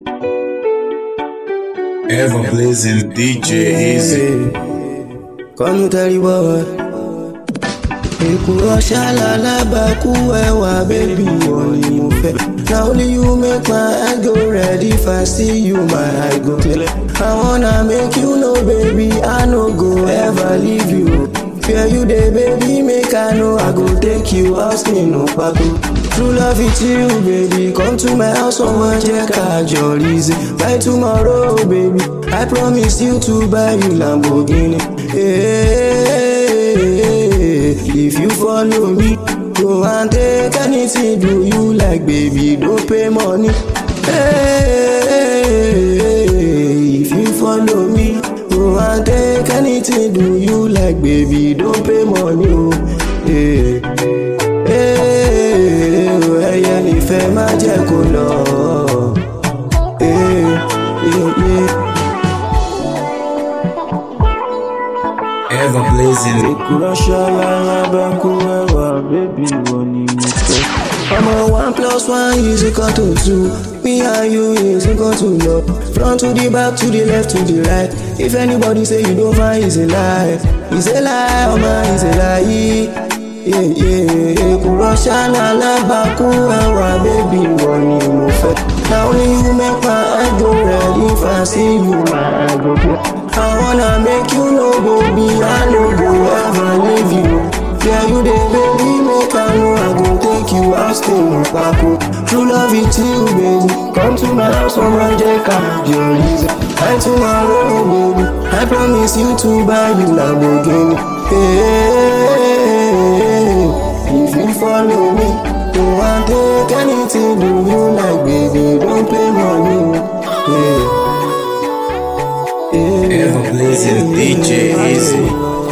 Ever blazing DJ Easy. kọ́nù tẹ́rìbọ̀ wá. èkùrọ̀ ṣálálábàkú ẹwà bébí wọn ni mo fẹ́. na only you make my eye go red if I see you my eye go clear. I wanna make you know baby I no go ever leave you. Fear you dey baby make I know I go take you ask me no pako. True love it you baby come to my house ọmọ jẹ́ ká jọrí ṣe. By tomorrow baby I promise you to buy you Lamborghini. Hey, if you follow me go and take anything do you like baby don't pay money. Hey, if you follow me go and take anything do you like baby don't pay money. Oh. Hey ẹyẹ nífẹ̀ẹ́ má jẹ́ kó lọ. Eh, eh, eh. Ever blazing. Ìkúrọ́ṣọ́ lára bá kú ẹwà bébí wo ni mo fẹ́. Ọmọ one plus one is equal to two. Me and you is equal to love. Front to the back to the left to the right. If anybody say you don't find is a lie. Is a lie, ọmọ is a lie. Yeah, yeah, Ìkúrọ́ṣọ́ lára bá kú ẹwà bébí wo ni mo fẹ́. Na only you make my eye go red if I see you my eye go clear. I wanna make you know baby I no go ever leave you. Yeah you dey baby make I know I go take you out stay in Paco. True love it you baby. Come to my house on my Jeka your reason. And tomorrow baby I promise you to buy you Lamborghini. Hey, if you follow me, you want take anything do you like baby don't pay money. Yeah. Ever blazing DJ Easy.